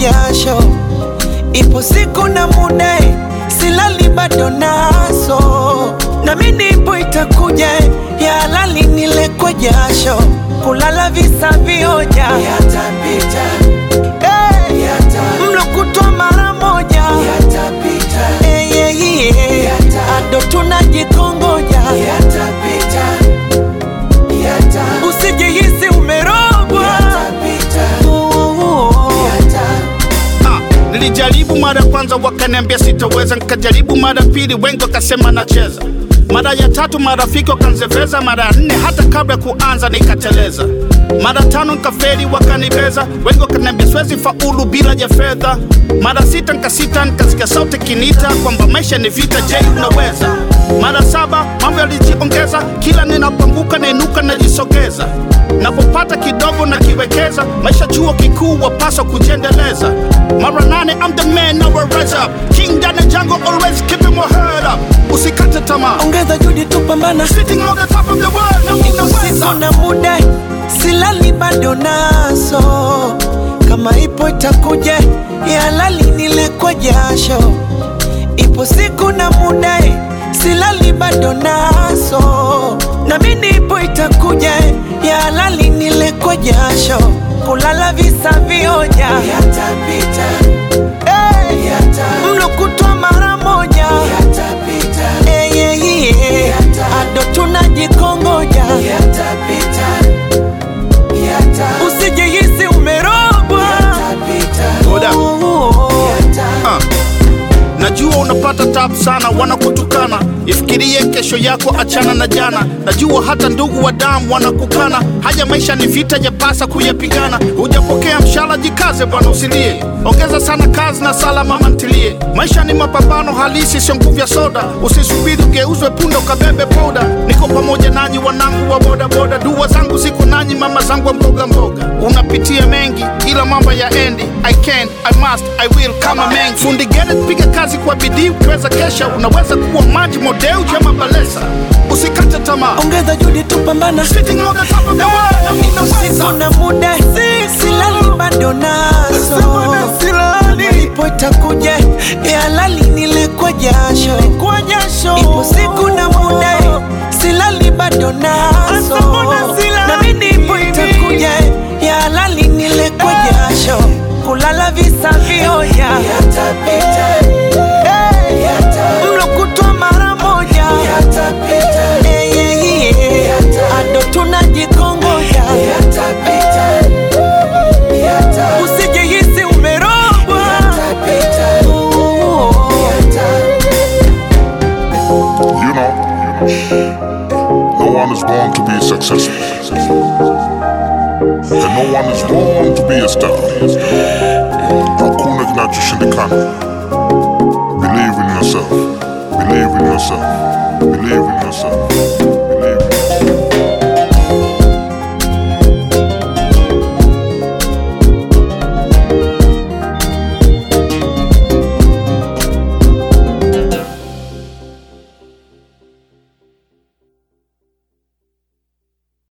jasho, ipo siku na muda, silali bado naso, nami nipo itakuja, ya halali nile kwa jasho, kulala visa vioja yatapita, hey, mlo kutwa mara moja yatapita, hey, yeah, yeah. ado tunajikongoja yatapita, usijihisi umerogwa Ah, nilijaribu mara ya kwanza wakaniambia sitaweza, nikajaribu mara ya pili wengi wakasema nacheza, mara ya tatu marafiki wakanzeveza, mara ya nne hata kabla ya kuanza nikateleza, mara tano nikafeli wakanibeza, wengi wakaniambia siwezi faulu bila ya fedha, mara sita nikasita, nikasikia sauti kinita kwamba maisha ni vita, je, unaweza? Mara saba mambo yalijiongeza, kila ninapoanguka nainuka najisogeza, napopata kidogo na kiwekeza, maisha chuo kikuu wapaswa kujiendeleza. Mara nane I'm the man now I rise up, king down the jungle always keeping my head up, usikate tamaa, ongeza juhudi tupambana sitting on the top of the world na usiku unaweza. na muda silali bado naso kama ipo itakuja ya halali nile kwa jasho ipo siku na muda silali bado naso nami nipo itakuja ya halali nile kwa jasho kulala visa vioja yatapita hey, mlo kutwa mara moja yatapita hey, yeah, yeah. ado tunajikongoja yatapita usijihisi umerogwa Hold up. Ah. Najua unapata tabu sana, wanakutukana. Ifikirie kesho yako, achana na jana. Najua hata ndugu wa damu wanakukana. Haya maisha ni vita, yapasa kuyapigana. Hujapokea mshahara, jikaze bwana, usilie. Ongeza sana kazi na sala, mama ntilie. Maisha ni mapambano halisi, sio nguvu ya soda. Usisubiri ugeuzwe punda ukabebe poda. Niko pamoja nanyi, wanangu wa bodaboda. Dua zangu ziko nanyi, mama zangu wa mboga mboga. Unapitia mengi, ila mambo ya endi. I can, I must, I will kama mengi. Fundi Gerrit, piga kazi kwa bidii, ukiweza kesha unaweza kuwa maji modeu jama balesa. Usikate tamaa. ongeza juhudi tupambana Sitting on the top of the world, na usiku unaweza. na muda silali bado naso Kama ipo itakuja ya halali nile kwa jasho ipo siku na muda silali bado naso nami nipo itakuja ya halali nile kwa jasho kulala visa vioja Hey, mlo kutwa mara moja Hey, yeah, yeah. ado tunajikongoja usijihisi umerogwa You know, no one is born to be successful. And no one is born to be a star. Hakuna kinachoshindikana. Believe in yourself. Believe in yourself. Believe in yourself.